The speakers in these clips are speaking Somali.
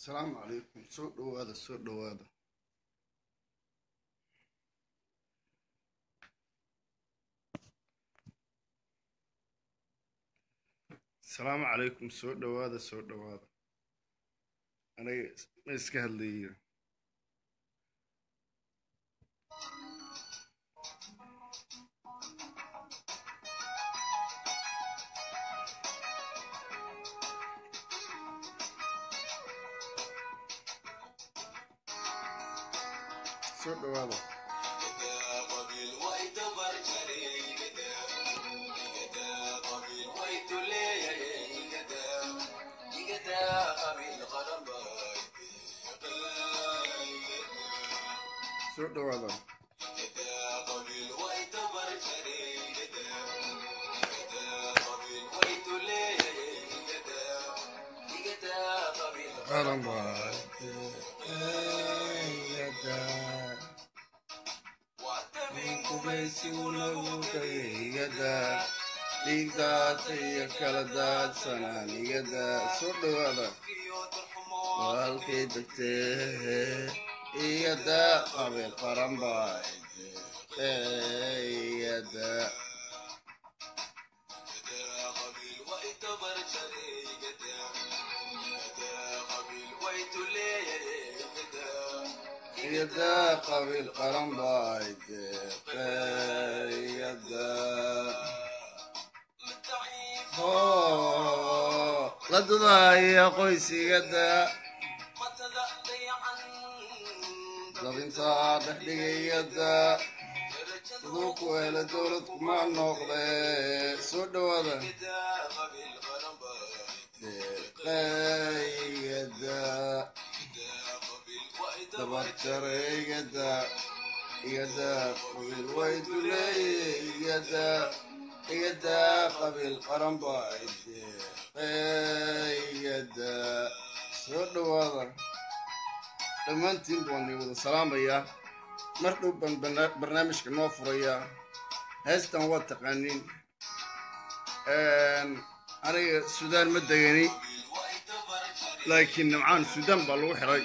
asalaamu calaykum soo dhowaada soo dhowaada asalaamu calaykum soo dhowaada soo dhowaada aniga ma iska hadlayo soo dhowaada soo dhowaada qaran dhiigdaata iyo kala daadsanaan igada soo dhowaada walkay degtee igada qabiil qaran baa igada igada qabiil qaran baa igada la dadaaya qoysigada dabintaa dhexdhigayada aduu ku hela dowlad kuma noqde soo dhowaada deeqaygada dabarjareygada igada qabiil wayduleygada igada qabiil qaran baa deeqaygada soo dhowaada dhammaantiin baan wada salaamayaa mar dhow baan barnaamijka noo furayaa heestan waa taqaanin aniga suudaan ma degani laakiin nimcaan suudaan baa lagu xiray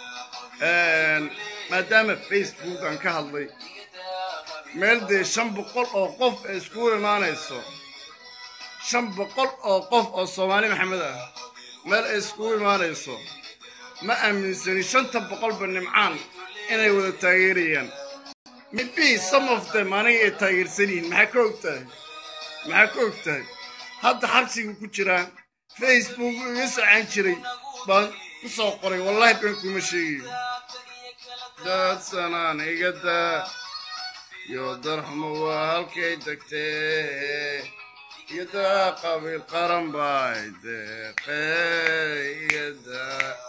maadaama facebook aan ka hadlay meel dee shan boqol oo qof ay iskugu imaanayso shan boqol oo qof oo soomaali maxamed ah meel ay iskugu imaanayso ma aaminsani shanta boqolba nimcaan inay wada taageerayaan maybe some of them aniga ay taageersan yihiin maxaa ka og tahay maxaa ka og tahay hadda xabsiga ku jiraa facebook iga socaan jiray baan ku soo qoray wallahi been kuma sheegayo daadsanaan igada iyo darxumo waa halkay degtee igada qabiil qaran bay deeqee igada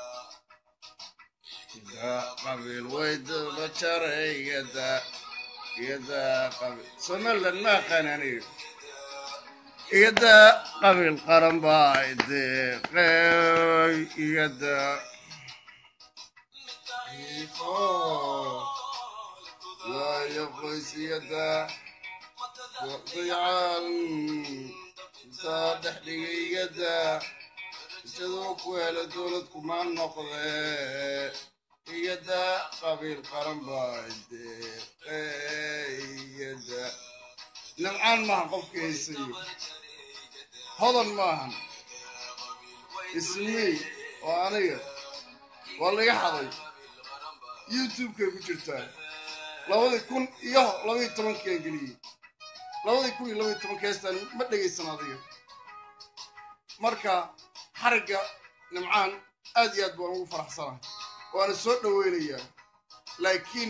qabiil waydaba jaray igada igada qabiil somaliland ma aqaan aniga igada qabiil qaran bay deeqey igada laayo qoys igada dayacaal intaa dhexdhigay igada isadoo ku hela dowlad kuma noqde igada qabiil qaran baa deeqeyada nimcaan maahan qofka haysayo hodan maahan ismii oo aniga waa laga xaday youtube-kay ku jirtaa labadii kun iyo labadii tobankaan geliyey labadii kun iyo labadii tobanka heestaan ma dhegaysan adiga marka xarigga nimcaan aad iyo aad baan ugu faraxsanahay waana soo dhoweynayaa laakiin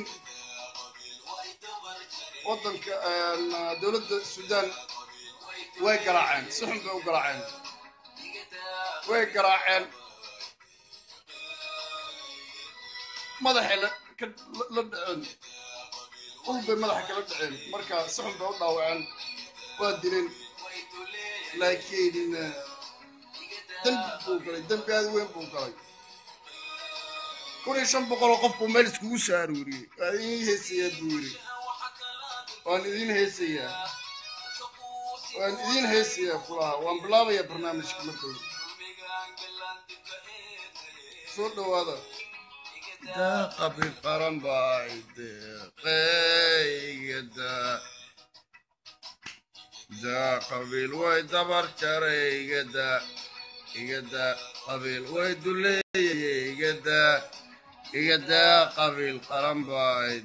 waddanka dowladda suudaan way garaaceen si xun bay u garaaceen way garaaceen madaxay la dhaceen ul bay madaxa kala dhaceen marka si xun bay u dhaawaceen waa dileen laakiin dembi buu galay dembi aad weyn buu galay kun iyo shan boqoloo qof buu meel iskugu soo aruuriyey waa idiin heesayaa buu yidhi waan idiin heesayaa waan idiin heesayaa kulaha waan bilaabayaa barnaamijka markooda soo dhawaada daa qabiil qaran bay deeqeygada daa qabiil way dabar jaray igada igada qabiil way duleeyay igada igada qabiil qaran bay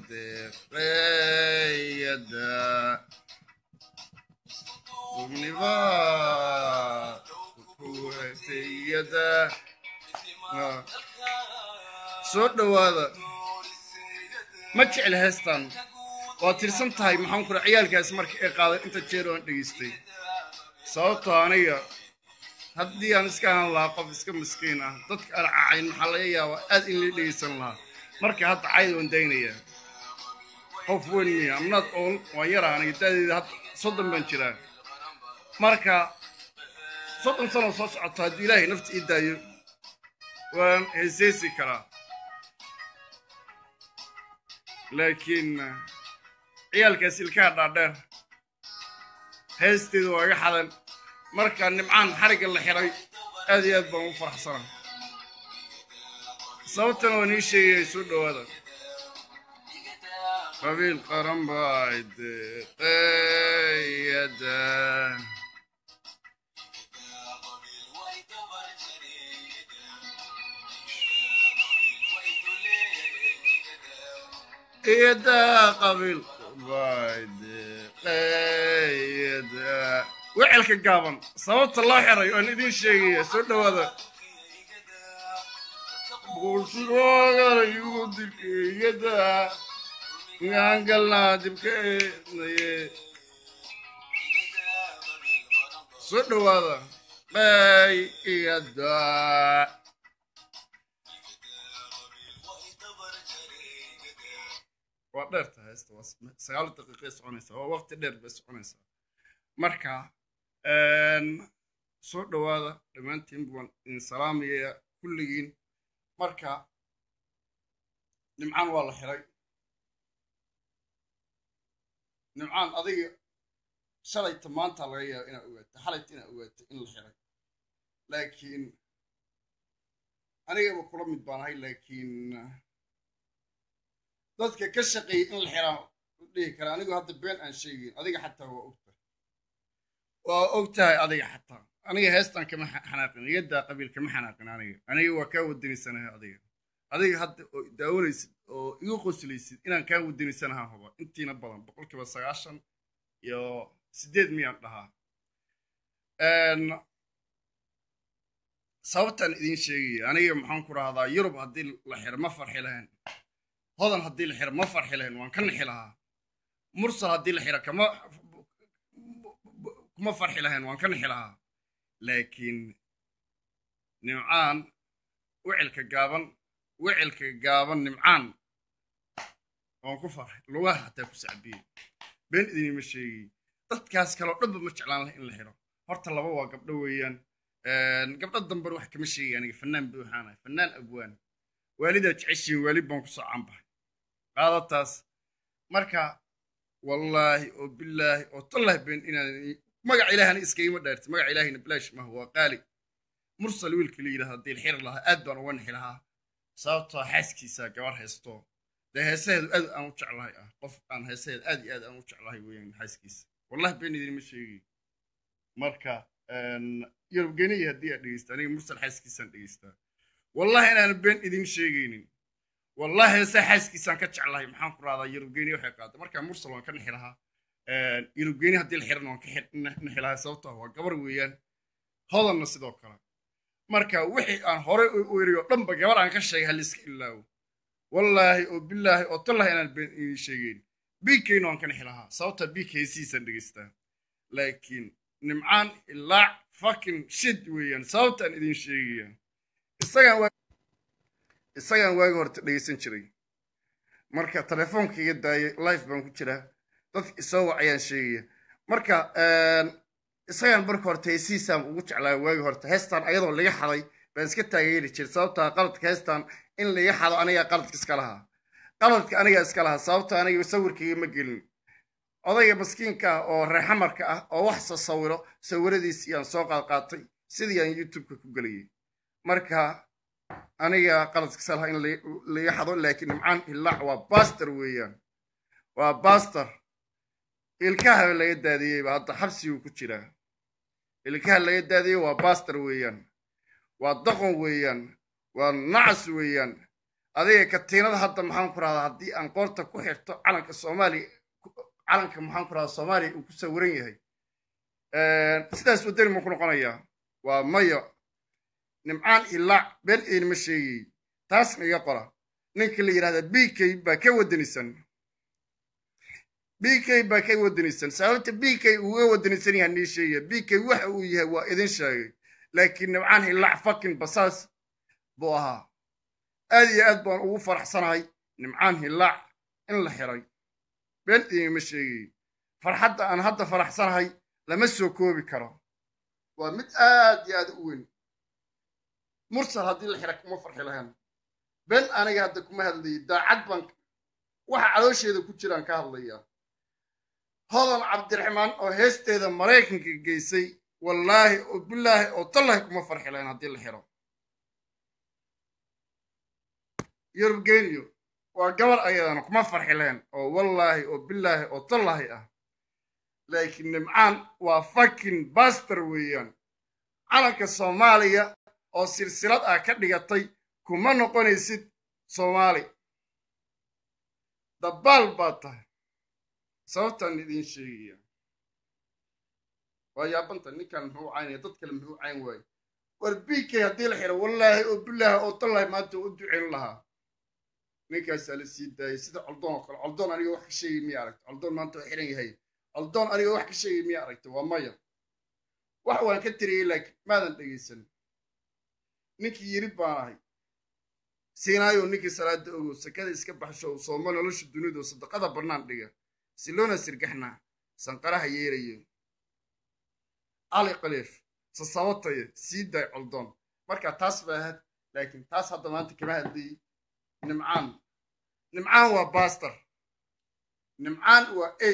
deeqeygada dubnibaa kuwatayada soo dhawaada ma jecel heestan waa tirsan tahay maxaan kura ciyaalkaas marka ay qaaday inta jeer aan dhegaystay sababtoo aniga haddii aan iska ahaan lahaa qof iska miskiin ah dadka aan cacayn maxaa laga yaabaa aad in la dhegaysan lahaa marka hadda cayd waan daynaya qof weyn miya amnaad ool waan yaraa aniga da'deeda hadda soddon baan jiraa marka soddon sano soo socoto haddii ilaahay nafta ii daayo waan heeseysi karaa laakiin ciyaalkaas ilkaha dhaadheer heesteedu waa iga xadan marka nimcaan xarigga la xiray aad iyo aad baan u faraxsana sababtana waan ii sheegaya soo dhawaada qabiil qaran bay deeqeyada iyada qabiil bay deeqeyada wecelka gaaban sababta loo xiray waan idiin sheegaya soo dhawaada buusigoogalayugu dilkeeyada gaangalnaa dibkeednaye soo dhawaada qey iyada waa dheer tahay heesta waa sagaal daqiiqay soconaysaa waa waqti dheer bay soconaysaa marka soo dhawaada dhammaantiin baan idin salaamaya kulligiin marka nimcaan waa la xiray nimcaan adiga shalayta maanta laga yaaba inaad ogaato xalayta inaad ogaato in la xiray laakiin anigaba kula mid baan ahay laakiin dadka ka shaqeeyay in la xiraa dhihi kara anigu hadda been aan sheegayn adiga xataa waa ogtahay waa og tahay adiga xataa aniga heestan kama xanaaqin iyadaa qabiil kama xanaaqin aniga aniga waa kaa wadaniysanahay adiga adiga hadda oo daawanaysid oo igu qoslaysid inaan kaa wadaniysanaha huba intiina badan boqolkiiba sagaashan iyo sideed miyaan dhahaa sababtaan idiin sheegaya aniga maxaan ku rahdaa yurub haddii la xiro ma farxi lahayn hodan haddii la xiro ma farxi lahayn waan ka nixi lahaa mursal haddii la xiro kama kuma farxi lahayn waan ka nixi lahaa laakiin nimcaan wicilka gaaban wicilka gaaban nimcaan waan ku farxay lugaha hataa ku sacbiyey been idinima sheegay dadkaas kaleo dhanba ma jeclaan laha in la xiro horta laba waa gabdho weeyaan gabdho damban wax kama sheegay aniga fannaan bay waxaanahay fannaan abwaan waalidaa jeceshiin waalid baan kusoo caanbahay qaadataas marka wallaahi oo bilaahi oo tallahi been inaan magaca ilaahana iskagama dhaarti magaca ilaahina bilaash maaha waa qaali mursal wiilka la yidhahda haddii la xiri lahaa aad baan uga nixi lahaa sababtoo xaaskiisa gabar haysto dee heesaheedu aad aan u jeclahay ah qof aan heesaheed aad iyo aad aan u jeclahay weeyaan xaaskiisa wallahi been idinma sheegay marka yurubgeniya haddii aad dhegeysta aniga mursal xaaskiisaan dhegeystaa wallahi inaan been idin sheegaynin wallahi heesaa xaaskiisaan ka jeclahay maxaan ku rahdaa yurubgeni waxay qaaday marka mursal waan ka nixi lahaa yurubgeni haddii la xirana waan ka nixi lahaa sababtoo waa gabar weeyaan hodanna sidoo kale marka wixii aan horey u eriyo dhanba gabar aan ka sheegay haliska ilaawo wallaahi oo bilaahi oo tallahi inaan been idin sheegeyn bikayna waan ka nixi lahaa sababta bik heesihiisaan dhegeystaa laakiin nimcaan ilaac fucking shid weeyaan sababtaan idin sheegaya isagaan isagaan waagi horta dhegeysan jiray marka telefoonka iga daayay life baan ku jiraa dadka isoo wacayaan sheegaya marka isagaan marka horta heesihiisaan ugu jeclaa waagi horta heestaan ayadoo laga xaday baan iska taageeri jiray sababtaa qaladka heestaan in laga xado anigaa qaladka iska lahaa qaladka anigaa iska lahaa sababta aniga sawirkayga ma gelin odayga maskiinka ah oo reexamarka ah oo wax soo sawiro sawiradiis iyaan soo qaadqaatay sidii aan youtubeka ku gelayay marka aniga qaladka salaha in laga xado laakiin nimcaan hillaac waa baster weeyaan waa baster ilkaha laga daadiyeyba hadda xabsiguu ku jiraa ilkaha laga daadiyey waa baster weeyaan waa doqon weeyaan waa nacas weeyaan adiga katiinada hadda maxaan ku rahdaa haddii aan qoorta ku xirto calanka soomaaliya calanka maxaan ku rahdaa soomaaliya uu ku sawiran yahay sidaas wadani ma ku noqonayaa waa mayo nimcaan ilaac been iinima sheegayey taasna iga qora ninka la yidhahda b k baa ka wadanisan b k baa ka wadanisan sababta b k uuga wadanisan yaha nii sheegaya b k waxa uu yahay waa idin sheegay laakiin nimcaan ilaac fakin basaas buu ahaa aad iyo aad baan ugu faraxsanahay nimcaan hillaac in la xiray been iinima sheegayey farxadda aan hadda faraxsanahay lama soo koobi karo waa mid aad iyo aad u weyn mursal haddii la xira kuma farxi lahayn been aniga hadda kuma hadlayay daacad baan waxa caloosheeda ku jiraan ka hadlayaa hodan cabdiraxmaan oo heesteeda maraykanka geysay wallaahi oo bilaahi oo tallahi kuma farxi lahayn haddii la xiro yurubgeniyo waa gabar ayadana kuma farxi lahayn oo wallaahi oo bilaahi oo tallahi ah laakiin nimcaan waa fakin baster weeyaan calanka soomaaliya oo silsilad ah ka dhigatay kuma noqonaysid soomaali dabbaal baa tahay sababtaan idiin sheegaya waa yaabanta ninkan muxuu caynaya dad kale muxuu cayn waaye war b k haddii la xiro wallaahi oo bilaahi oo tallahi maanta u ducayn lahaa ninkaasaa la sii daayay sida coldoon oo kale coldoon aniga wax ka sheegay miya aragta coldoon maanta waa xiran yahay coldoon aniga wax ka sheegay miya aragta waa maya wax waan ka tiriyey laakiin maadan dhegaysan ninkii yiri baan ahay siinaayo ninkii salaada ogow sakada iska baxsho sooma nolosha dunidu sadaqada bannaan dhiga siloona sirgaxna sanqaraha yeerayo cali qaliif sasabataye sii daay coldoon marka taas ba ahayd laakiin taas hadda maanta kama hadlayey nimcaan nimcaan waa baster nimcaan waa a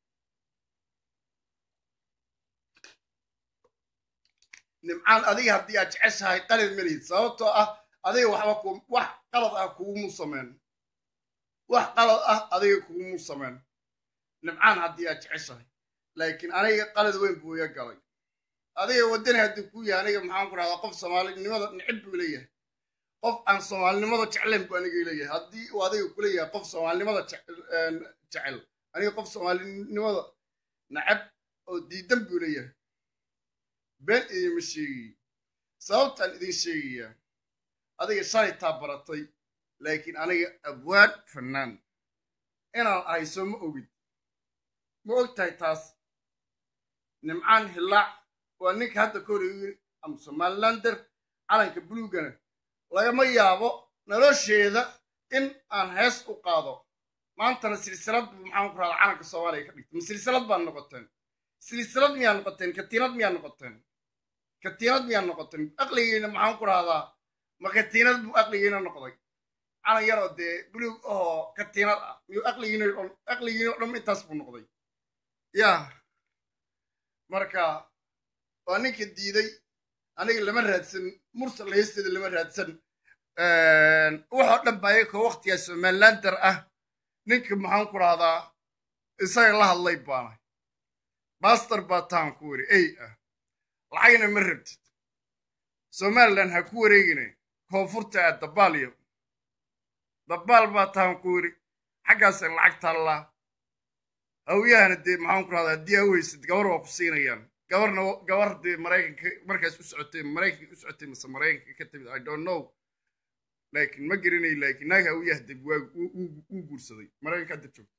nimcaan adiga haddii aad jeceshahay qalid melihid sababtoo ah adiga waxba ku wax qalad ah kugumu sameyn wax qalad ah adiga kugumu sameyn nimcaan haddii aad jeceshahay laakiin aniga qalad weyn buu iga galay adiga waddani haddii ku yahay aniga maxaan ku rahdaa qof soomaalinimada nicib buu leeyahay qof aan soomaalinimada jeclayn buu aniga leeyahay haddii uu adiga kuleeyahay qof soomaalinimada jecel aniga qof soomaalinimada nacab oo diidan buu leeyahay been idinma sheegayo sababtaan idin sheegayaa adiga shalay taa baratay laakiin aniga abwaan fannaan inaan ahay soo ma ogid ma og tahay taas nimcaan hillaac waa ninka hadda kahor yiri ama somalilander calanka buluugana lagama yaabo nolosheeda in aan hees u qaado maantana silsilad buu maxaan ku rahdaa calanka soomaaliya ka dhigtay ma silsilad baan noqoteen silsilad miyaa noqoteen katiinad miyaa noqoteen katiinad miyaa noqoteen aqligiina maxaan ku rahdaa ma katiinad buu aqligiina noqday calan yaroo dee buluug ahoo katiinad ah miyuu aqligiina aqligiina o dhan intaas buu noqday yaa marka waa ninka diiday aniga lama raadsan mursal heesteeda lama raadsan waxoo dhan baa iyakoo waktigaa somalilander ah ninka maxaan ku rahdaa isaga la hadlay baanay baster baa taan ku weri ey ah lacagna ma rabtid somalilan ha ku wareegine koonfurta ah dabaalyo dabaal baa taan ku weri xaggaasa lacag taallaa hawyahana dee maxaan ku rahdaa haddii ha weysid gabar waa ku siinayaan gabarna gabar dee maraykanka markaas u socotay maraykanka u socotay mase maraykanka ka timid i don't know laakiin ma garanay laakiin naag hawyah deb waa uu guursaday maraykanka hadda joogto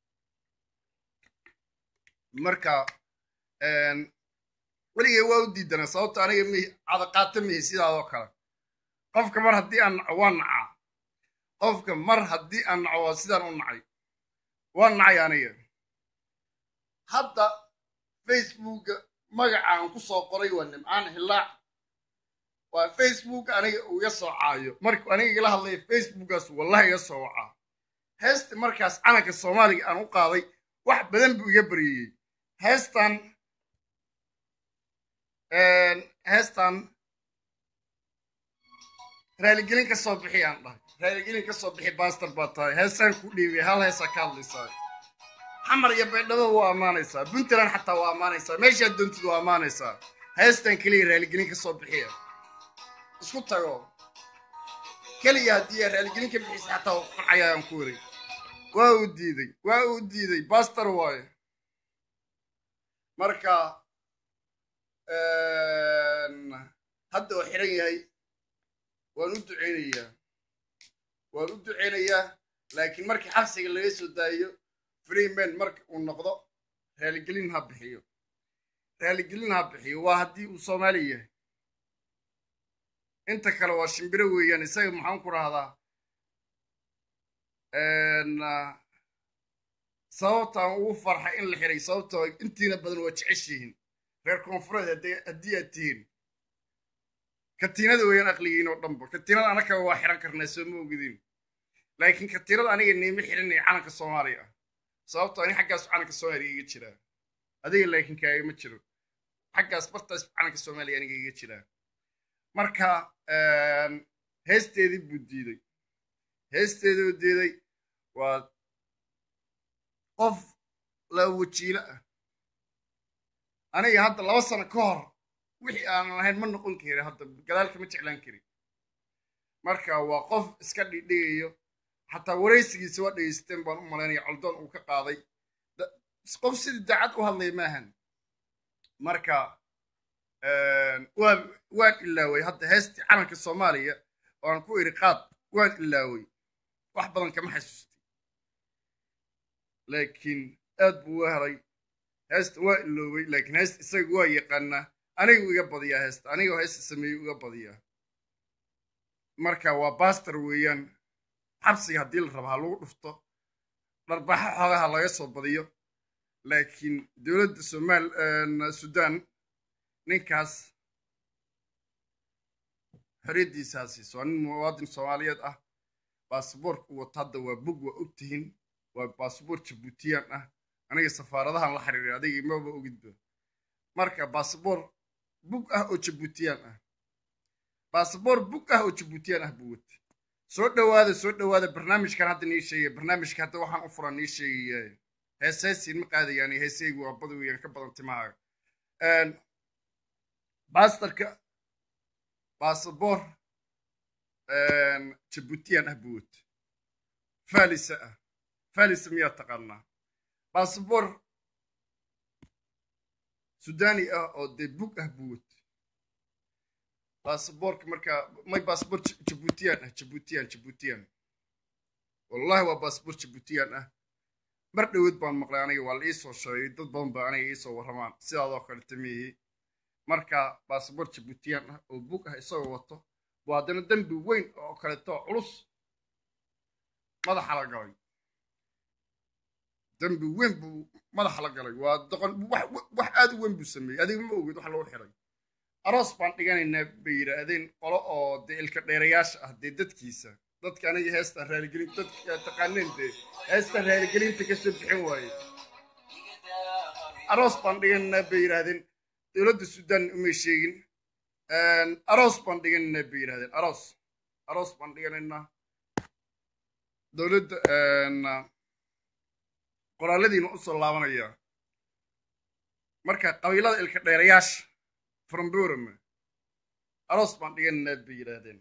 marka weligay waa u diidana sababto aniga mi cadaqaata mihi sidaadoo kale qofka mar haddii aan naco waa nacaa qofka mar haddii aan naco waa sidaan u nacay waa nacay aniga hadda facebooka magacaan ku soo qoray waa nimcaan hillaac waa facebook aniga uu iga soo caayo markuu aniga igala hadlaya facebookaas wallahi iga soo wacaa heesta markaas calanka soomaaliga aan u qaaday wax badan buu iga baryayey heestan heestan raaligelin ka soo bixi aan dhahay raaligelin ka soo bixi baastar baa tahay heesaan ku dhiibay hal heesaa ka hadlaysaa xamar iyo baydhabo waa ammaanaysaa puntland xataa waa ammaanaysaa meeshaad doontid waa ammaanaysaa heestan keliya raaligelin ka soo bixiya isku tago keliya haddii aa raaligelin ka bixisa xataa waa qancaya aan ku waray waa uu diiday waa uu diiday baastar waayo marka hadda oo xiran yahay waan u duceynayaa waan u duceynayaa laakiin markii xabsiga laga soo daayo freeman marka uu noqdo raaligelin ha bixiyo raaligelin ha bixiyo waa haddii uu soomaali yahay inta kale waa shimbiro weeyaan isaga maxaan ku rahdaa sababtaan ugu farxa in la xiray sababtoo intiina badan waa jeceshihiin reer koonfureed haddii aad tihiin katiinada weeyaan aqligiin oo dhanba katiinada anaka waa xiran karnaa soo ma ogidin laakiin katiinada aniga niima xirinaya calanka soomaaliya ah sababtoo ani xaggaas calanka soomaaliya iga jiraa adiga laakiin kaaga ma jiro xaggaas bartaas calanka soomaaliya aniga iga jiraa marka heesteedii buu diiday heesteedoo diiday waa qof laba wajiilo ah aniga hadda laba sano ka hor wixii aanan lahayn ma noqon karin hadda gadaalka ma jeclaan karin marka waa qof iska dhidhigayo xataa waraysigiisa waa dhegeysteen baan u malaynaya coldoon uu ka qaaday qof sidii daacad u hadlaya maahan marka waan waan ilaaway hadda heestii calanka soomaaliya oo aan ku iri qaad waan ilaaway wax badan kama xasuustay laakiin aad buu u helay heesta waa iloobay laakiin heesta isaga waa yaqaanaa anigu iga badiyaa heesta anigoo heesta sameeyey iga badiyaa marka waa baster weeyaan xabsiga haddii la raba ha lagu dhufto dharbaxa xoogaha laga soo badiyo laakiin dowladda somaal sudan ninkaas xorriyaddiisa ha siiso waa nin muwaadin soomaaliyeed ah baasboorka u wato hadda waa bug waa og tihiin waa baasboor jabuutiyaan ah aniga safaaradahan la xiriiray adiga imaba ogidba marka baasboor bug ah oo jabuutiyaan ah baasboor bug ah oo jabuutiyaan ah buu watay soo dhowaada soo dhowaada barnaamijkan hadda nii sheegaya barnaamijka hadda waxaan u furan nii sheegaya heeseesiin ma qaadayaan heeseygu waa bada weeyaan ka badan timahaaga baastarka baasboor jabuutiyaan ah buu watay falisa ah falisa miyaa taqaanaa baasboor sudani ah oo dee bug ah buu watay baasboorka marka may baasboor jabuutiyaan ah jabuutiyaan jabuutiyaan wallahi waa baasboor jabuutiyaan ah mar dhoweed baan maqlay aniga waa la iisoo sheegay dad badan ba aniga iisoo warramaan sidaadoo kale tamihi marka baasboor jabuutiyaan ah oo bug ah isagoo wato buu haddana dembi weyn oo kaleeto culus madaxa la galay dembi weyn buu madaxa la galay waa doqon wax aad u weyn buu sameeyey adiga ma ogid wax lagu xiray aroos baan dhiganaynaa bay yidhaahdeen qolo oo dee ilka dheerayaasha ah dee dadkiisa dadka aniga heesta raaligelin dadka taqaaneen dee heesta raaligelinta ka soo bixin waaye aroos baan dhiganaynaa bay yidhaahdeen dowladda sudan umay sheegin aroos baan dhiganaynaa bay yidhahdeen aroos aroos baan dhiganaynaa dowladda qoraaladiina u soo laabanayaa marka qabiilada ilka dheerayaasha fromborome aroos baan dhiganaynaa bay yidhaahdeen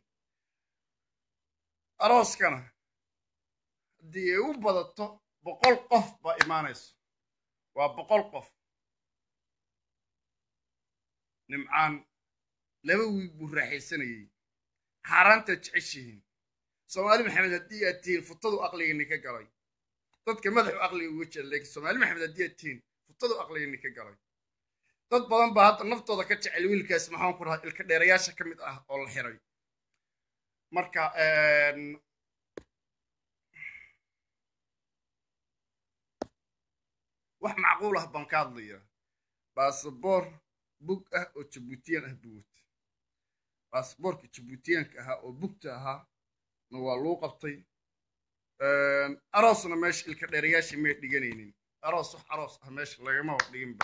arooskana haddii ay u badato boqol qof baa imaanayso waa boqol qof nimcaan laba wiig buu raaxaysanayey xaaraantaad jeceshihiin soomaali maxamed haddii aad tihiin futadu aqligani ka galay dadka madaxu aqliga uga jira laakiin soomaali maxamed haddii aad tihiin futadu aqligani ka galay dad badan baa hadda naftooda ka jecel wiilkaas maxaan ku rahaa ilka dheerayaasha ka mid ah oo la xiray marka wax macquul ah baan ka hadlayaa baasboor bug ah oo jabuutiyaan ah buu watay baasboorka jabuutiyaanka ahaa oo bugta ahaa na waa luu qabtay aroosna meesha ilka dheerayaashii may dhiganaynin aroos wax aroos ah meesha lagamaba dhiginba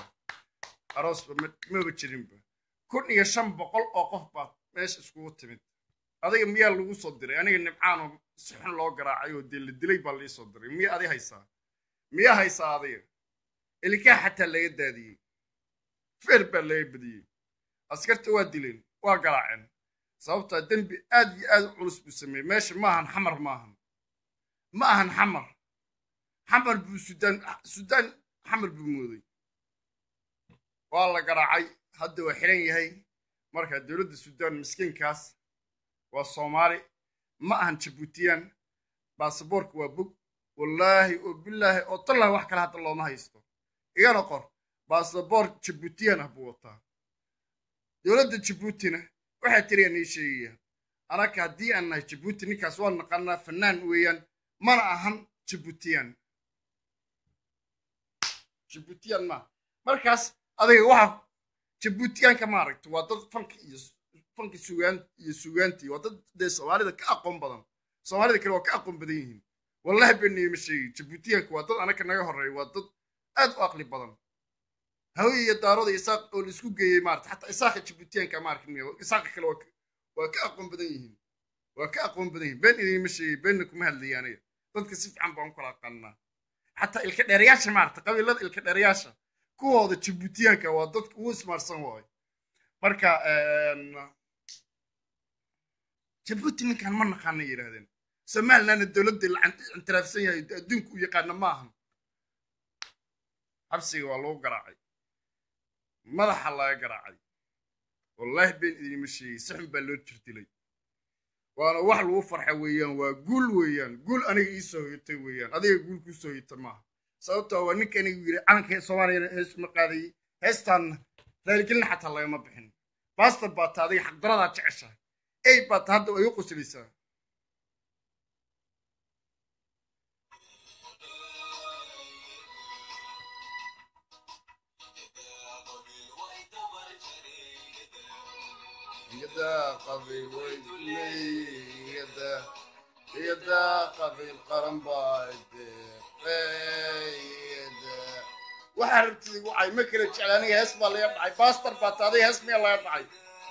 aroosba maba jirinba kun iyo shan boqol oo qof baa meesha iskugu timid adiga miyaa lagu soo diray aniga nimcaanoo si xun loo garaacay oo dee la dilay baa lii soo diray miya adi haysaa miyaa haysaa adiga ilkaa xataa laga daadiyey feer baa laga badiyey askarta waa dileen waa garaaceen sababtaa dembi aad iyo aad u culus buu sameeyey meesha ma ahan xamar ma ahan ma ahan xamar xamar buu sudaan sudaan xamar buu mooday waa la garaacay hadda waa xiran yahay marka dowladda suudaan miskiinkaas waa soomaali ma ahan jabuutiyaan baasaboorka waa bog wallaahi oo bilaahi oo tallah wax kale hadda looma haysto igana qor baasaboor jabuutiyan ah buu wataa dowladda jabuutina waxaa tiriyaa nii sheegaya anaka haddii aan nahay jabuuti ninkaas waa naqanaa fanaan weeyaan mana ahan jabuutiyaan jabuutiyaan maa markaas adiga waxa jabuutiyaanka maaragta waa dad fanka iyo fanka sugaan iyo sugaantii waa dad dee soomaalida ka aqoon badan soomaalida kale waa ka aqoon badan yihiin wallahi beeniyema sheegi jabuutiyaanka waa dad anaka naga horreeya waa dad aad u aqli badan hawe iyo daaroda isaaq oo laisku geeyey maarata xataa isaaqa jabuutiyaanka ma arkin isaaqa kale waa ka aqoon badan yihiin waa ka aqoon badan yihiin been idinma sheegay beenna kuma hadlaya aniga dadka si fiican baan u kala aqaanaa xataa ilka dheerayaasha maarata qabiilada ilka dheerayaasha kuwooda jabuutiyaanka waa dadka ugu ismaarsan waayo marka jabuuti ninkan ma naqaana yidhaahdeen somalilandna dowladda la intiraafsan yahay adduunka u yaqaana ma ahan xabsiga waa lagu garaacay madaxa laga garaacay wallaahi been idinma sheegay si xun baa loo jirdilay waana wax lagu farxa weeyaan waa guul weeyaan guul aniga ii soo hoyatay weeyaan adiga guul kuu soo hoyata maaha sababtoo waa ninka anigu yidhi calanka soomaaliyana hees ma qaadayey heestaan raaligelin xataa lagama bixin baastar baata adiga xaqdaradaa jeceshahay ey baata hadda way u qoslaysaa يدا قبيل ويدلي يدا يدا قبيل قرن بايد يدا وحربتي وعي مكرة جعلاني هس بالي يبعي باستر باتادي هس مي الله يبعي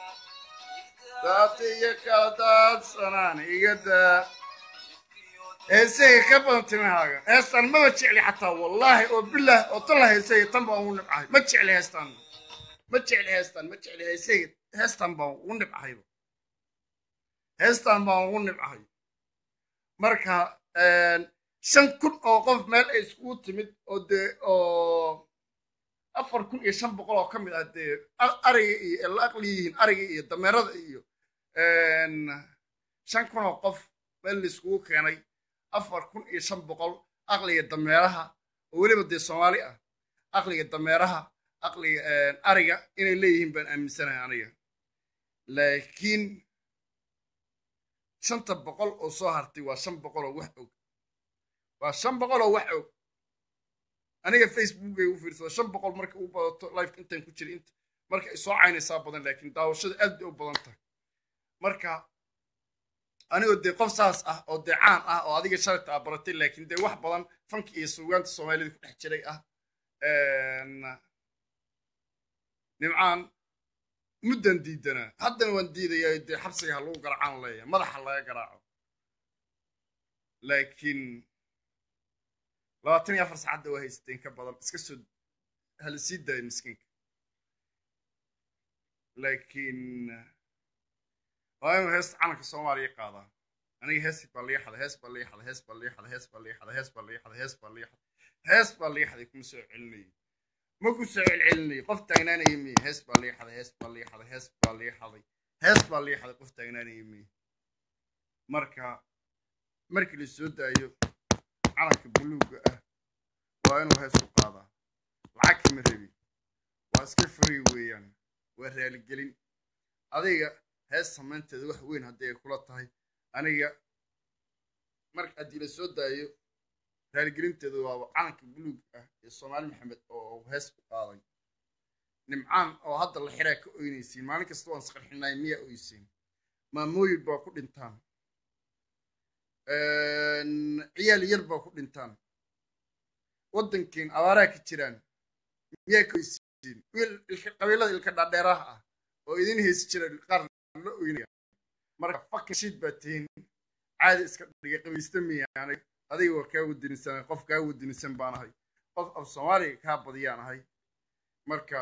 ذاتي يكادات سناني يدا هسي كبن تنهاga heestan maba jecli xataa wallaahi oo bilah oo talla heesay tan baan ugu nibcahay ma jecli heestan ma jecli heestan ma jecli heesay heestan baan ugu nibcahayba heestan baan ugu nibcahay marka shan kun oo qof meel ay iskugu timid oo dee oo afar kun iyo shan boqol oo ka mid ah dee ariga iyo la aqli yihiin ariga iyo dameerada iyo shan kun oo qof meel la iskugu keenay afar kun iyo shan boqol aqliga dameeraha oo weliba dee soomaali ah aqliga dameeraha aqliga ariga inay leeyihiin baan aaminsanahay aniga laakiin shanta boqol oo soo hartay waa shan boqol oo wax og waa shan boqol oo wax og aniga facebookay u fiirsada shan boqol marka u badato lifeka intaan ku jira int marka ay soo caynaysaa badan laakiin daawashada aad bay u badan tahay marka anigoo dee qof saas ah oo dee caan ah oo adiga shalayta aa baratay laakiin dee wax badan fanka iyo suugaanta soomaalida ku dhex jiray ah nimcaan muddan diidanaa haddana waan diidayaa dee xabsiga ha lagu garaacaan leeyahay madaxa laga garaaco laakiin labaatan iyo afar saacadda waa haysateen ka badan iska soo hala sii daaya miskiinka laakiin waa inuu heesta calanka soomaaliya qaadaa aniga hees baa liga xaday hees baa liga xaday hees baa liga xaday hees baa liga xaday hees baa liga xaday hees baa liga xaday hees baa liga xaday kuma soo celinayay ma ku soo celcelinayay qof taagnaanaya miye hees baa liga xaday hees baa liga xaday hees baa liga xaday hees baa liga xaday qof taagnaanaya miye marka markii la soo daayo calanka buluugga ah waa inuu hees ku qaadaa lacag kama rabi waa iska free weeyaan waa raaligelin adiga hees samaynteeda wax weyn haddii ay kula tahay aniga marka haddii la soo daayo raaligelinteeda waaba calanka buluug ah ee soomaali maxamed oo hees ku qaaday nimcaan oo hadda la xiraa ka oynaysiin maalin kasta waan isqarxinay miyaa oysiin maamooyin baa ku dhintaan ciyaal yar baa ku dhintaan waddankiin abaaraha ka jiraan miyaa ka oysiin wiil qabiilada ilka dhaadheeraha ah oo idin heesi jira qaar la oynaya marka fucking shit baa tihiin caadi iska dhigay qabaysta miyaanay adiga waa kaa wadinisan qof kaa wadinisan baan ahay qof af soomaaliga kaa badiyaan ahay marka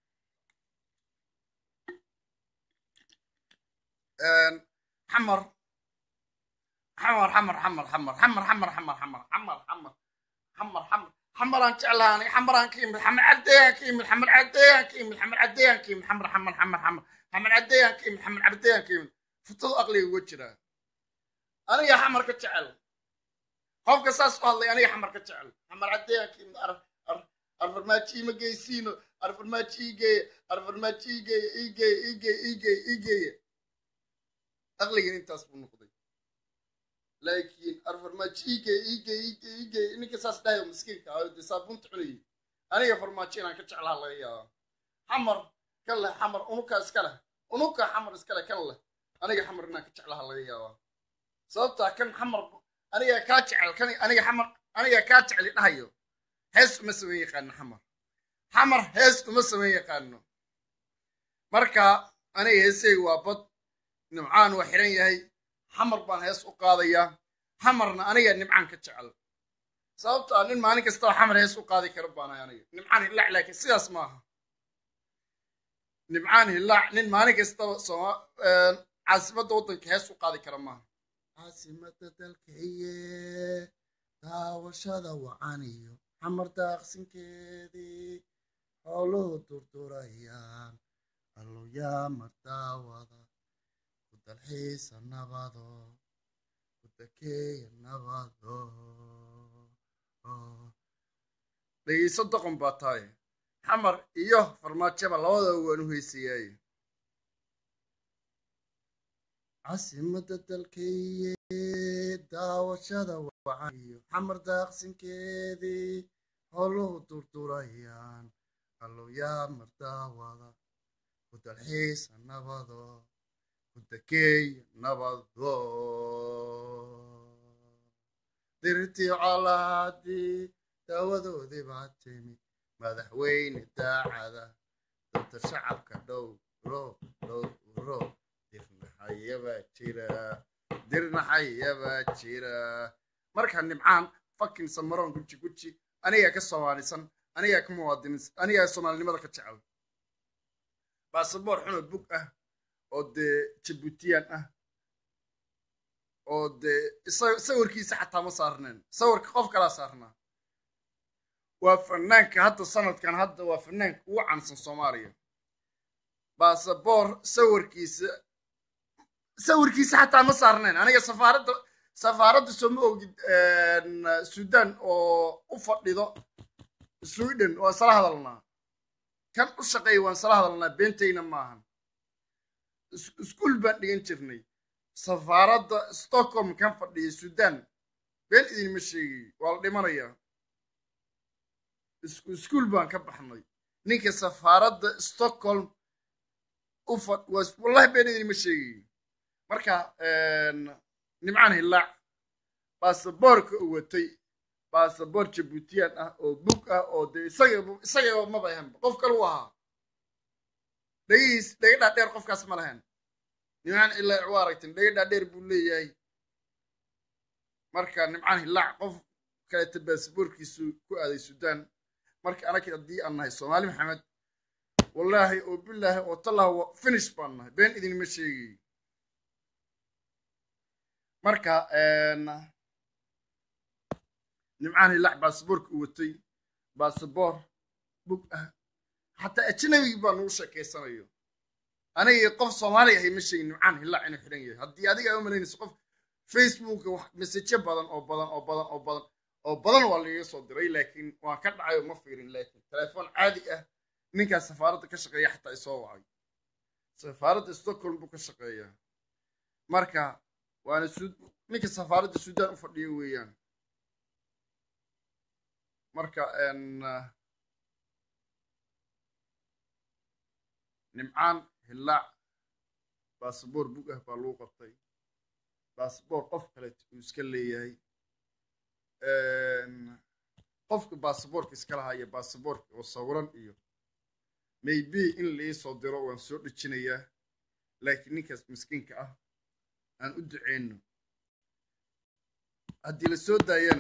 xamar xamar xamar xamar xamar xamar xamar xamar xamar xamar xamar xamar xamar xamaraan jeclaha aniga xamaraan ka imid xamar cadeeyaan ka imid xamar cadeeyaan ka imid xamar cadeeyaan ka imid xamar xamar xamar xamar xamar cadeeyaan ka imid xamar cadeeyaan ka imid futadu aqliga uga jiraa aniga xamar ka jecel qofka saas u hadlay aniga xamar ka jecel xamar cadeeyaan ka imid arfarmaajo ima geysiino arfarmaajo iigeeye arfarmaajo iigeeye iigeeye iigeeye iigeeye iigeeye aqligan intaas buu noqday laakiin arfarmaajo iigeeye iigeeye iigeeye iigeeye ninka saas dhahayo miskiinka ahayo dee saabuunta cunayay aniga farmaajo inaan ka jeclaha laga yaaba xamar kan leh xamar unuka iska leh unuka xamar iska leh kan leh aniga xamar inaan ka jeclaha laga yaaba sababtaa kan xamar aniga kaa jecel kan aniga xamar aniga kaa jeceli dhahayo hees uma samayn yaqaano xamar xamar hees uma samayn yaqaano marka aniga heeseyga waa bad nimcaan waa xiran yahay xamar baan hees u qaadayaa xamarna aniga nimcaan ka jecel sababtaa nin maalin kastaba xamar hees u qaadi kara baanahay aniga nimcaan hillaac laakiin sidaas maaha nimcaan hillaac nin maalin kastaba sooma caasimadda waddanka hees u qaadi kara maaha caasimada dalkaiye daawashada wacaniyo xamar daaqsinkeedii xooluhu durdurayaan alloyaa mardaawada ku dalxiisa nabado ku dakeeya nabado dhegeyso doqon baa tahay xamar iyo farmaajaba labadaba waan u heysayaaye caasimada dalkaiye daawashada wacaniyo xamar daaqsinkeedii howluhu durdurayaan alloyaa mardaawada ku dalxiisa nabado ku dakeeya nabado dirtii colaadii daawadoodii baa timid madaxweyne daacada danta shacabka dhowro dhowro dirnaxayabaa jira dirnaxayabaa jira marka nimcaan fakin samaroon guji guji anigaa ka soomaalisan anigaa ka muwaadiniin anigaa soomaalinimada ka jecel baasaboor xunoo bug ah oo dee jabuutiyaan ah oo dee sawirkiisa xataa ma saarneen sawirka qof kalaa saarnaa waa fanaanka hadda sanadkan hadda waa fanaanka ugu caansan soomaaliya baasaboor sawirkiisa sawirkiisa xataa ma saarneen aniga safaaradda safaaradda sooma ogid sudan oo u fadhido sweden waan isla hadalnaa kan u shaqeeya waan isla hadalnaa beentayna maahan iskuol baan dhigan jirnay safaaradda stockholm kan fadhiya sudan been idinma sheegayo waa la dhimanayaa iskuol baan ka baxnay ninka safaaradda stockholm u fad wallahi been idinma sheegayo marka nimcaan hillaac baasaboorka u watay baasaboor jabuutiyaan ah oo bug ah oo dee isaga isagaba maba ahanba qof kale u ahaa dhegihiis dhega dhaadheer qofkaas ma lahayn nimcaan hillaac waa aragtin dhega dhaadheer buu leeyahay marka nimcaan hillaac qof kaleeta baasaboorkiisu ku aaday sudan marka anaka haddii aan nahay soomaali maxamed wallaahi oo bilaahi oo tallah finish baan nahay been idinma sheegayo marka nimcaan hillaac baasaboorka u watay baasaboor bug ah xataa ajnabigi baa nagu sheekeysanayo aniga qof soomaaliya ahay ma sheegin nimcaan hillaac inuu xidhan yahay haddii adiga aa u malaynayso qof facebooka wax mesejo badan oo badan oo badan oo badan oo badan waa lagaga soo diray laakiin waan ka dhacay oo ma fiirin laakiin telefoon caadi ah ninkaas safaaradda ka shaqeeya xataa isoo wacay safaaradda stockholm buu ka shaqeeyaa marka waana ninka safaaradda sudan u fadhiyo weeyaan marka nimcaan hillaac baasaboor bug ah baa lagu qabtay baasaboor qof kaleet uu iska leeyahay qofka baasaboorka iska lahaya baasaboorka oo sawiran iyo maybe in la ii soo diro waan soo dhejinayaa laakiin ninkaas miskiinka ah aan u duceyno haddii la soo daayana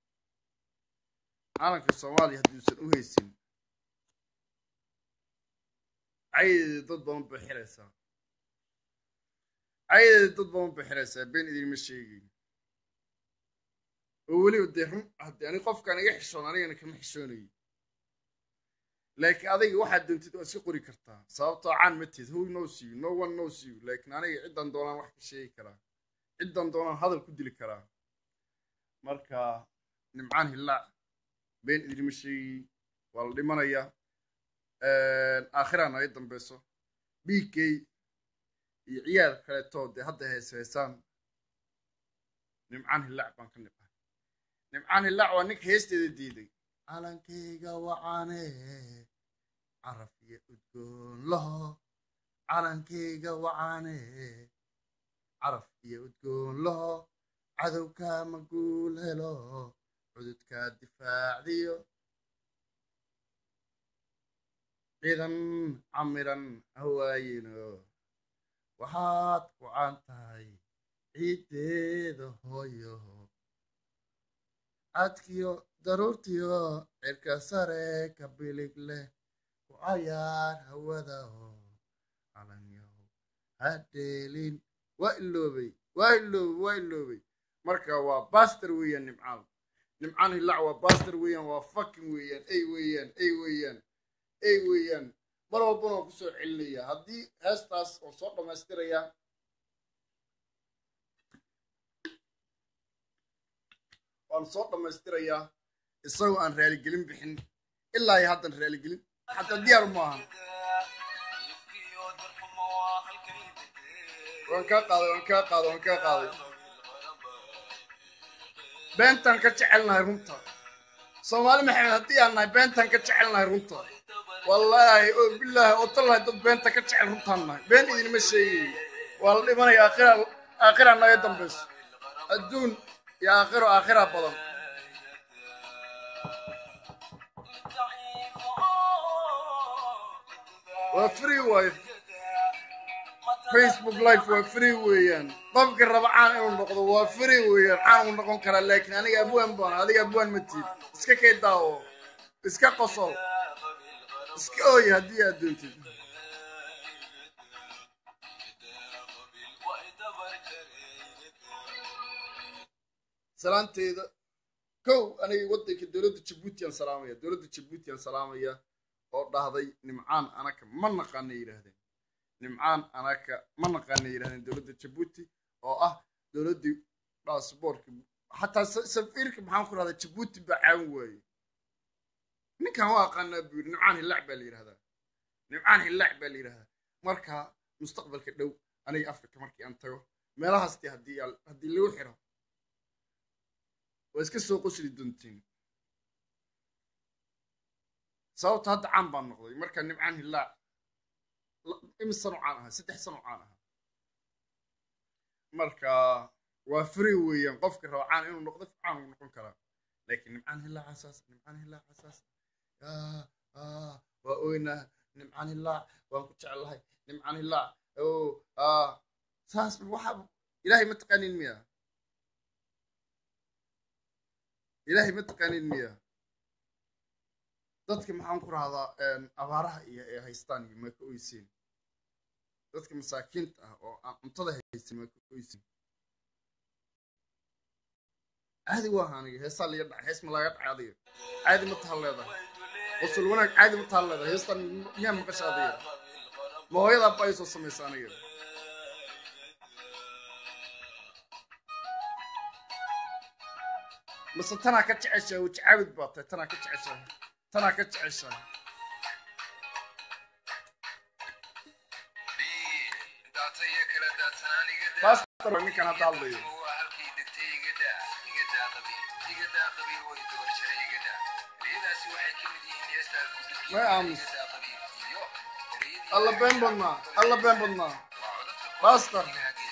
calanka soomaaliya haddiuusan u haysin cayadeeda dad badan bay xiraysaa cayadeeda dad badan bay xiraysaa been idinma sheegayn oo weliba dee run haddii ani qofkaan iga xishoon anigana kama xishoonayo laakiin adiga waxaad doontid waa iska qori kartaa sababtoo caan ma tihid who knows you no one knows you laakiin aniga ciddan doonaan wax ka sheegi karaa ciddan doonaan hadal ku dili karaa marka nimcaan hillaac been idinma sheegi waa la dhimanayaa aakhiraan ay dambeyso bk iyo ciyaal kaleetoo dee hadda hees heesaan nimcaan hillaac baan ka nibay nimcaan hillaac waa ninka heesteeda diiday calankayga wacaane caraf iyo udgoon laho calankayga wacaane caraf iyo udgoon laho cadowkaama guul helo cududkaa difaacdiyo ciidan camiran hawaayino waxaad ku caan tahay ciiddeeda hooyo cadkiyo daruurtiyo cirka sare ka bilig leh ku cayaar hawada oo calanyaho hadheelin waa iloobay waa iloobay waa iloobay marka waa baster weeyaan nimcaan nimcaan hillac waa baster weeyaan waa fucking weeyaan ay weeyaan ay weeyaan ay weeyaan mar walbana waan kusoo celinaya haddii heestaas oo soo dhammaystiraya waan soo dhammaystirayaa isagoo aan raaligelin bixin ilaa iyo haddan raaligelin xataa diyaar maaha waan kaa qaaday waan kaa qaaday waan kaa qaaday beentaan ka jecelnahay runta soomaali maxamed haddii aan nahay beentaan ka jecelnahay runta wallaahi oo bilaahi oo tallahay dad beenta ka jecel runtaan nahay been idinma sheegayo waa la dhimanaya aakhira aakhira naga dambayso adduun iyo aakhiro aakhira badan waa free wife facebook life waa free weeyaan qofka raba caan inuu noqdo waa free weeyaan caan uu noqon karaa laakiin aniga abwaan baan adiga abwaan ma tiid iska kay daawo iska qosol iska ooya haddii aad doontid salaanteeda kow aniga waddanka dowladda jabuuti aan salaamaya dowladda jabuuti aan salaamaya oo dhahday nimcaan anaka ma naqaana yidhaahdeen nimcaan anaka ma naqaana yidhahdeen dowladda jabuuti oo ah dowladdii baasboorka xataa safiirka maxaan ku rahdaa jabuuti baa caawin waaye ninkan waa aqaanaa buu yidhi nimcaan hillaac baa la yidhahdaa nimcaan hillaac baa la yidhahdaa marka mustaqbalka dhow aniga afrika markii aan tago meelahaasti haddii haddii lagu xiro waa iska soo qosli doontiin sababta hadda caan baan noqday marka nimcaan hillaac imis sano caan ahaa saddex sano caan ahaa marka waa free weeyaan qofka raba caan inuu noqdo caan uu noqon karaa laakiin nimcaan hillaac asaas nimcaan hillaac asaas waa oynaa nimcaan hillaac waan ku jeclahay nimcaan hillaac o saas waxa ilaahay ma taqaanin miya ilaahay ma taqaanin miya dadka maxaan ku rahdaa abaaraha iyo ee haystaan iyo maa ka oyseen dadka masaakiinta ah oo aan cuntada haysan maa ka oyseen caadi waa aniga heesaa liga dhacay hees ma laga dhacay adiga caadi ma taha leedahay qosul wanaag caadi ma taha leedahay heestan miyaa maqasha adiga ma hooyadaa ba ay soo samaysa aniga mase tanaa ka jeceshahay wajacaabid baa tahay tanaa ka jeceshahay tanaa ka jeceshahay baastar ninkan hadda hadlayo may aamus alla been badnaa alla been badnaa baastar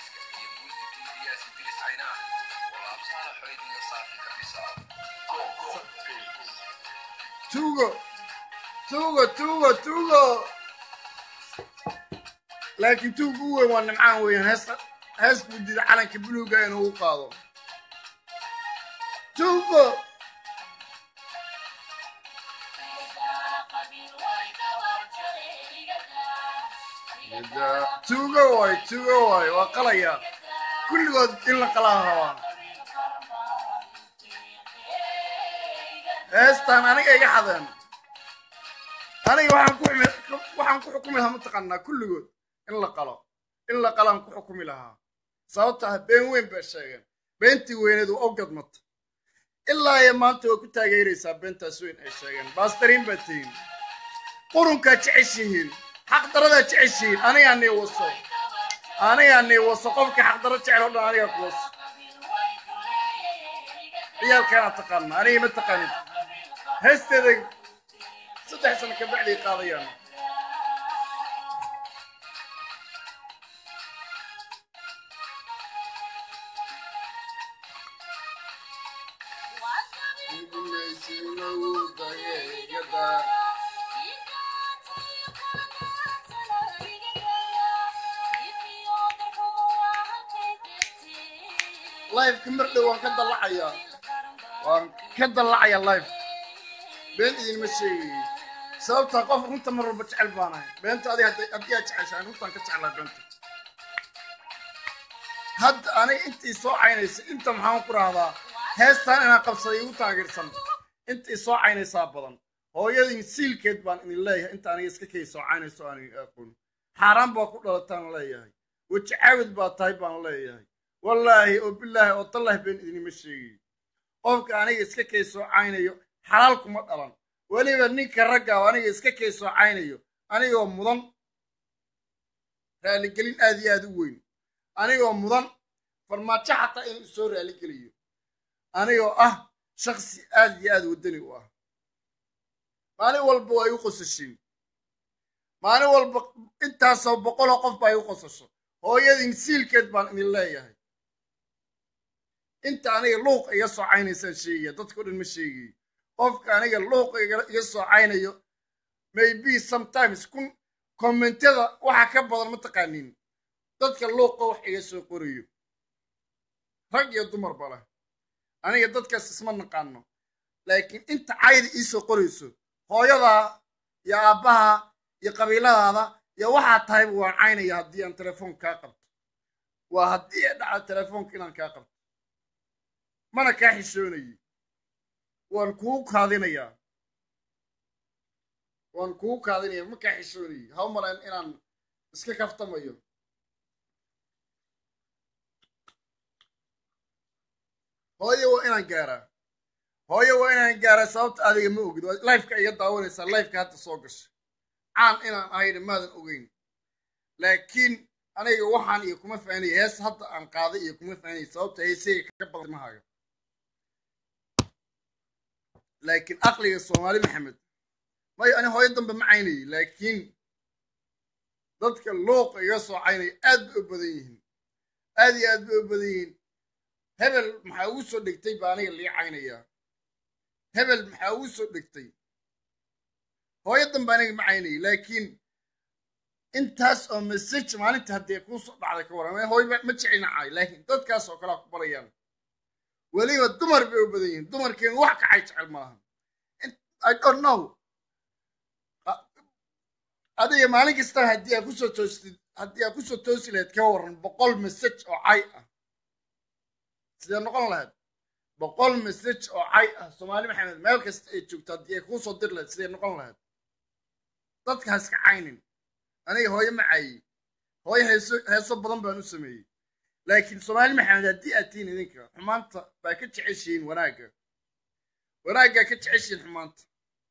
tuugo tuugo tuugo tuugo laakiin tuuga u weyn waa nimcaan weeyaan heesta hees buu diiday calanka buluuga inuu u qaado tuugo tuugo waay tuugo waay waa qalaya kulligood in la qalaa rabaa heestaan aniga iga xadeen aniga waxaan ku xumi waxaan ku xukumi lahaa mataqaanaa kulligood in la qalo in la qalaan ku xukumi lahaa sababta ah been weyn baa sheegeen beentii weyneed waa ogadmata ilaa iyo maanta waa ku taageeraysaa beentaas weyn ay sheegeen baastariin baa tihiin qurunkaa jeceshihiin xaqdaradaa jeceshihiin anigaa nii waso anigaa nii waso qofka xaqdaro jecel oo dhan anigaa ku waso ciyaalkaanaa taqaana aniga ma taqaanid heesteeda saddex sano ka bacday qaadayaan lifeka mar dhow waan ka dallacayaa waan ka dallacayaa life been idinma sheegayo sababtaa qof runta mar walba jecel baanahay beenta adi haddii aad jeceshahay runtaan ka jeclaa beenta hadda aniga intii soo caynaysa inta maxaan ku rahdaa heestaan inaan qabsaday igu taageersan intii soo caynaysaa badan hooyadin siilkeed baan idin leeyahay inta aniga iska kay soo caynayso aan aqoon xaaraan baa ku dhalataan leeyahay weji caawid baa tahay baan leeyahay wallaahi oo bilaahi oo tallahi been idinima sheegayo qofka aniga iska kay soo caynayo xalaal kuma dhalan weliba ninka ragga oo aniga iska kay soo caynayo anigoo mudan raaligelin aad iyo aad u weyn anigoo mudan farmaajo xataa inuu soo raaligeliyo anigoo ah shaksi aad iyo aad waddani u ah maalin walba waa igu qosashiin maalin walba intaasoo boqoloo qof baa igu qosasho hooyadin siilkeed baan idin leeyahay inta aniga luuq iga soo caynaysaan sheegaya dadkao dhan ma sheegayo qofka aniga luuq iga soo caynayo maybe sometimes kun kommentyada waxa ka badan ma taqaaniin dadka luuqa wax iga soo qorayo rag iyo dumarba leh aniga dadkaas isma naqaano laakiin inta cayda iisoo qorayso hooyadaa iyo aabbaha iyo qabiiladaada iyo waxaa tahayba waan caynaya haddii aan telefoon kaa qabto waa haddii ay dhaca telefoonka inaan kaa qabto mana kaa xishoonayo waan kugu kaadinayaa waan kugu kaadinaya ma kaa xishoonayo ha u malayn inaan iska kaftamayo hooye waa inaan gaaraa hooye waa inaan gaaraa sababta adiga ma ogid lifeka iga daawanaysaa lifeka hadda soo gashay caan inaan ahayna maadan ogeyn laakiin aniga waxaan iyo kuma fahanaya hees hadda aan qaaday iyo kuma fahanaya sababta heeseyga ka badan mahaaga laakiin aqliga soomaali maxamed mayo ani hooyo dambe ma caynayay laakiin dadka luuqa iga soo caynaya aad bay u badan yihiin aad iyo aad bay u badan yihiin hebel maxaa ugu soo dhegtay baa aniga lii caynayaa hebel maxaa ugu soo dhegtay hooyo dambe aniga ma caynayay laakiin intaas oo message maalinta haddii kuu soo dhacday ka waran hooy ma jecelina caay laakiin dadkaas oo kalea ku barayaan weliba dumar bay u badan yihiin dumarkeenu wax kacay jecel malahan i don't know adiga maalin kasta haddii aa kusoo toostid haddii aa kusoo toosi lahayd ka waran boqol message oo cay ah sidee noqon lahayd boqol message oo cay ah soomaali maxamed meel kasta ay joogto haddii ay kuusoo dir lahayd sidee noqon lahayd dadka ha iska caynin aniga hooyo ma caayey hooyo heeso heeso badan baan u sameeyey laakiin soomaali maxamed haddii aad tihiin idinka xumaanta baa ka jeceshihiin wanaagga wanaaggaa ka jeceshihiin xumaanta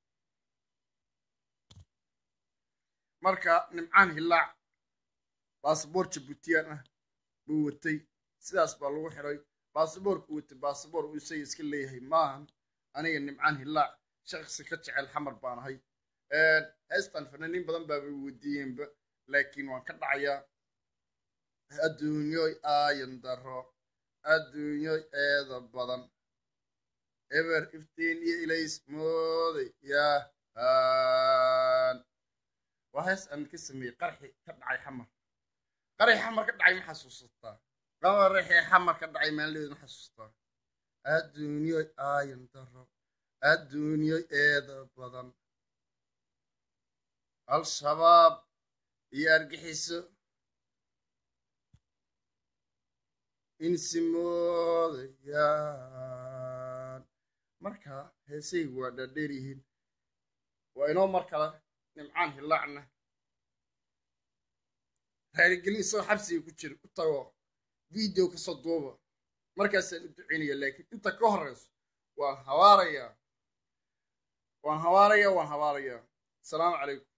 marka nimcaan hillaac basaboor jabuutiyaan ah buu watay sidaas baa lagu xiray baasaboorku watay baasaboor uu isaga iska leeyahay maahan aniga nimcaan hillaac shaksi ka jecel xamar baan ahay heestan fanaaniin badan baabay weydiiyeenba laakiin waan ka dhacayaa adduunyoy aayan daro adduunyoy eeda badan eber iftiin iyo ilays mooday yahan waa hees aan ka sameeyey qarxi ka dhacay xamar qarxi xamar ka dhacay ma xasuusataa qabarixii xamar ka dhacay maalin ma xasuustaa adduunyo aayan daro adduunyo eeda badan al-shabaab iyo argixiso insimoodayaan marka heesaygu waa dhaadheer yihiin waa inoo mar kale nimcaan hilaacna raaligelin isagoo xabsiga ku jira u tago video kasoo duuba markaasaan u ducaynaya laakiin inta ka horeyso waan habaarayaa waan habaarayaa waan habaarayaa asalaamu calaykum